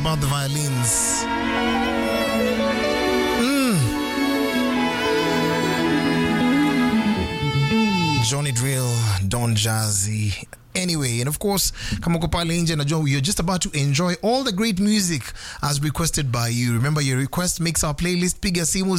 about the violins. Mm. Johnny Drill, Don Jazzy. Anyway, and of course, kama uko pale nje najua you're just about to enjoy all the great music as requested by you. Remember your request makes our playlist. Piga simu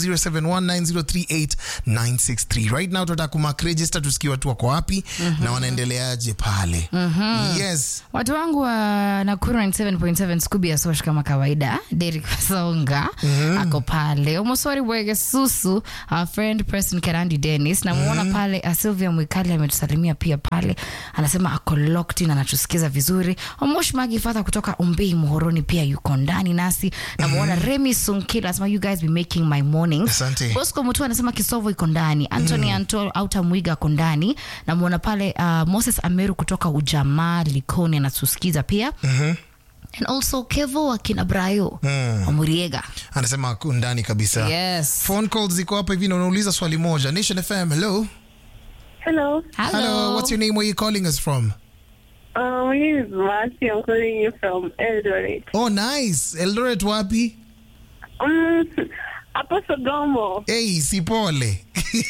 0719038963. Right now tunataka kumark register tusikie watu wako wapi na wanaendeleaje pale. Yes. watu wangu wa nakuru 97.7 scooby ya sosh kama kawaida derik songa ako pale omosori bwege susu our friend preston kerandi dennis namuona pale uh, sylvia mwikali ametusalimia pia pale anasema ako locked in anatusikiza vizuri omosh magi fadha kutoka umbei muhoroni pia yuko ndani nasi namuona remi sunkila anasema you guys be making my mornings Asante. bosco mutu anasema kisovo iko ndani antony anto auta mwiga ako ndani namwona pale uh, moses ameru kutoka ujamaa likoni anatusikiza pia and also kevo wakina brayo Mm. wamuriega Anasema ako ndani kabisa. yes Phone calls ziko hapa hivi na unauliza swali moja. Nation FM, hello. Hello. Hello. Hello, what's your name? Where you calling us from? Uh, my name is Marcy. I'm calling you from Eldoret. Oh, nice. Eldoret wapi? Um, Apo Sogomo. Hey, sipole.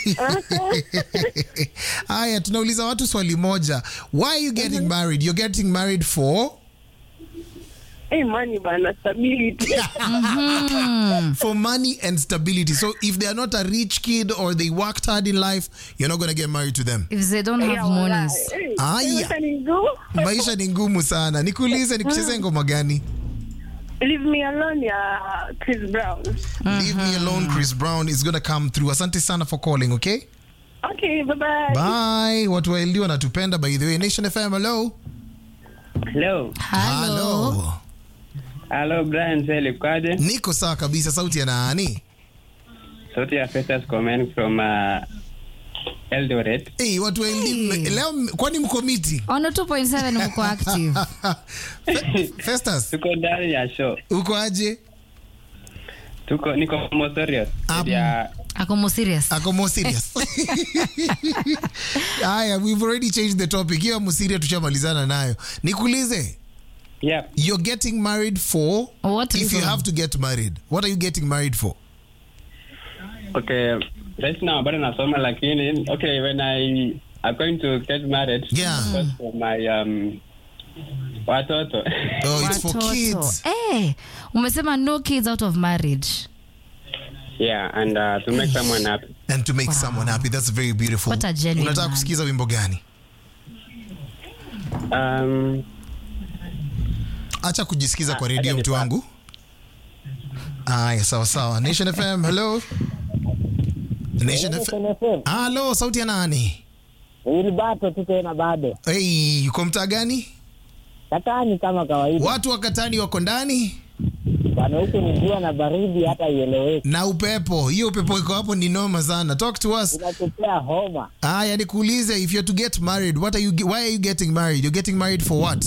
Haya, tunauliza watu swali moja. Why are you getting married? You're getting married for Hey, money bana stability. for money and stability. So if they are not a rich kid or they worked hard in life, you're not going to get married to them. if they don't have Yeah, monies walai. Hey, Aya. maisha ni ngumu. Maisha ni ngumu sana. Nikuulize nikucheze ngoma gani? Leave me alone ya Chris Brown. Leave me alone Chris Brown is going to come through. Asante sana for calling, okay? Okay, bye-bye. Bye. Watu wa LD wanatupenda by the way. Nation FM, hello. Hello. Hello. Hello, Brian Seli kwaje? Niko sawa kabisa. Sauti ya nani? Sauti ya Festus comment from uh, Eldoret. Hey, watu wa LD Hey. leo m- kwani mko miti? ono 2.7 mko active Fe- Festus, Tuko ndani ya show. uko aje? Tuko niko Mosorios. Um, Ya ako mo serious Ako more serious. Haya, we've already changed the topic. Hiyo musiria tushamalizana nayo. Nikuulize, yeah. you're getting married for What if you reason? have to get married. What are you getting married for? Okay. Right now bado nasoma lakini okay when I am going to get married Yeah. because for my um watoto. Oh, it's for Watoto. kids. Eh, umesema no kids out of marriage yeah, and uh, to make someone happy. And to make someone happy. That's very beautiful. What a genuine Unataka man. kusikiza wimbo gani? Um Acha kujisikiza kwa Ah, redio acha mtu nipate. wangu. Aya, sawa sawa. Nation FM, hello. Nation FM. Hello, sauti ya nani? Wilbato tu tena bado Hey, uko mtaa gani? katani kama kawaida Watu wa Katani wako ndani bana, huku ni jua na baridi, hata ieleweki, na upepo. Hiyo upepo iko hapo ni noma sana. Talk to us. inatupea homa. Aya, nikuulize if you're to get married, what are you ge- why are you getting married? You're getting married for what?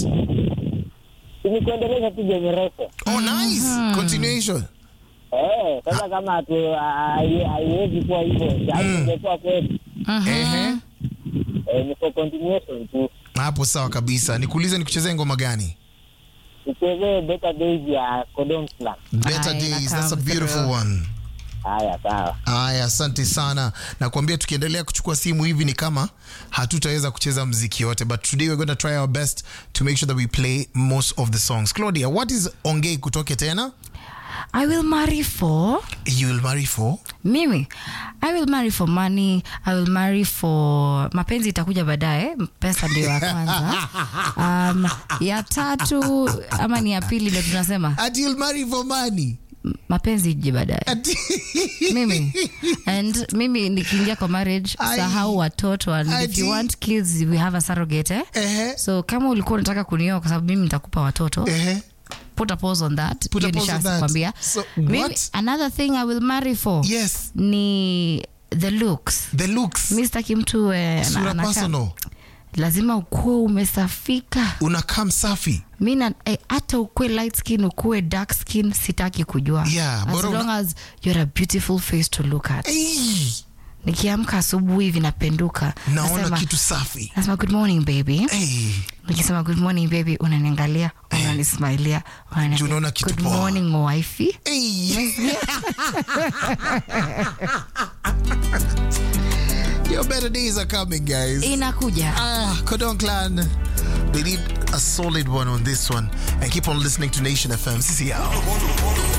Ni kuendeleza tu generation Oh, nice. Continuation. eh. Sasa kama hatu- hai- haiwezi kuwa hivyo, Mm. ingekuwa kweli Ehe. eh, ni for continuation tu. Hapo sawa kabisa. Nikuulize nikuchezee ngoma gani? Tuchezee better days ya Kodong Slam. Better Aya, Days. That's a come beautiful through. one. Haya, sawa. Aya, asante sana. Nakwambia tukiendelea kuchukua simu hivi ni kama hatutaweza kucheza mziki yote, but today we're going to try our best to make sure that we play most of the songs. Claudia, what is ongei kutoke tena? i will marry for You will marry for? mimi i will marry for money i will marry for mapenzi itakuja baadaye pesa ndio ya kwanza um, ya tatu ama ni ya pili ndio tunasema Ati you'll marry for money. M- mapenzi ije baadaye Ati mimi and mimi nikiingia kwa marriage Ai. sahau watoto and if Ati. you want kids we have a surrogate eh? Ehe. so kama ulikuwa unataka kunioa kwa sababu mimi nitakupa watoto Ehe. put a pause on that Put a Hiyo pause on that. nishakwambia. So, Mimi- what? another thing i will marry for Yes. ni the looks The looks. mi sitaki mtu eh, ana- Sura anakaa- personal. lazima ukuwe umesafika Unakaa msafi. mi na- eh, hata ukuwe light skin ukuwe dark skin sitaki kujua Yeah, as bora una- long as you're a beautiful face to look at Hey, nikiamka asubuhi vinapenduka naona nasema, kitu safi. nasema good morning baby Hey. nikisema good morning baby unaniangalia unani wananismailia Wana- Juu unaona kitu good poa. morning wifey Hey. Your better days are coming, guys. inakuja Ah, Kodong Clan. They need a solid one on this one. And keep on listening to Nation FM. CCL.